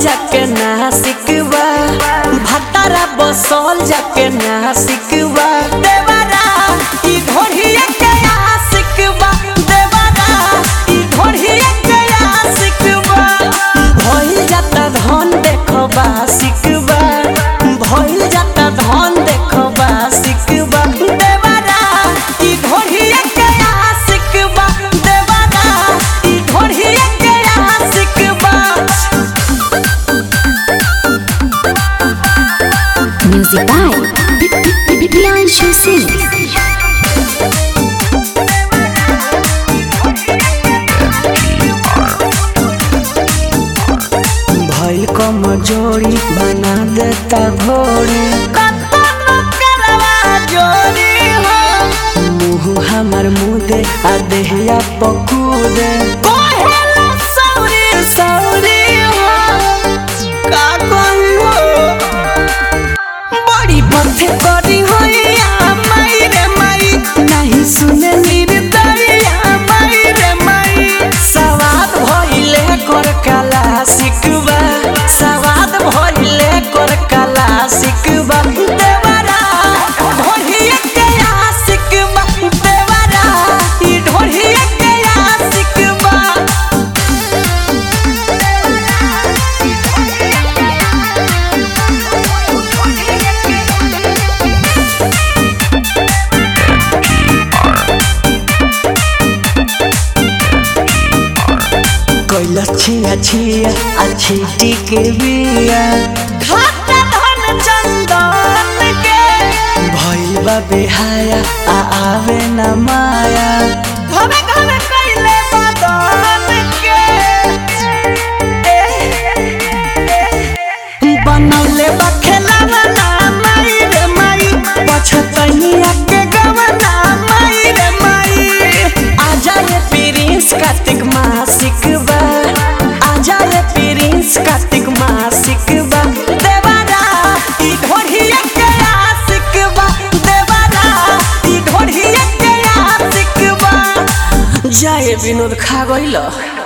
जाके नासिक बा भतारा बसल जाके नासिक बा देवरा ई ढोढ़िया के आशिक बा देवरा ई ढोढ़िया के आशिक बा भइल जाता धन देखबा सिकबा भइल जाता धन देखबा सिकबा देवरा ई ढोढ़िया के आशिक बा देवरा ई ढोढ़िया के आशिक बा Music by Priyanshu Singh. भइल कमजोरी बना देता घोड़ी मुँह हमर मुदे आ देहिया पकूदे का कहियो बड़ी पथे करी होइया माई रे माई नहीं सुने निर्दरिया माई रे माई सवाद भइले कर कला सिकबा सवाद भइले कर कला सिकबा देवरा ढोढ़िया के आशिकबा देवरा ई ढोढ़िया के आशिकबा कैला छिया छिया अच्छी टिके बिया खाता धन चंदन के भइल बा बेहाया आ आवे न माया घमे घमे कैले बदन के बनौले बा खेलावा ना माई रे माई पछतनिया के गवना माई रे माई आजा रे प्रिंस कार्तिक मासिक बा आजा रे प्रिंस कार्तिक मासिक बा देवारा ई ढोढ़िया के आशिक बा देवारा ई ढोढ़िया के आशिक बा जाए विनोद खा गइल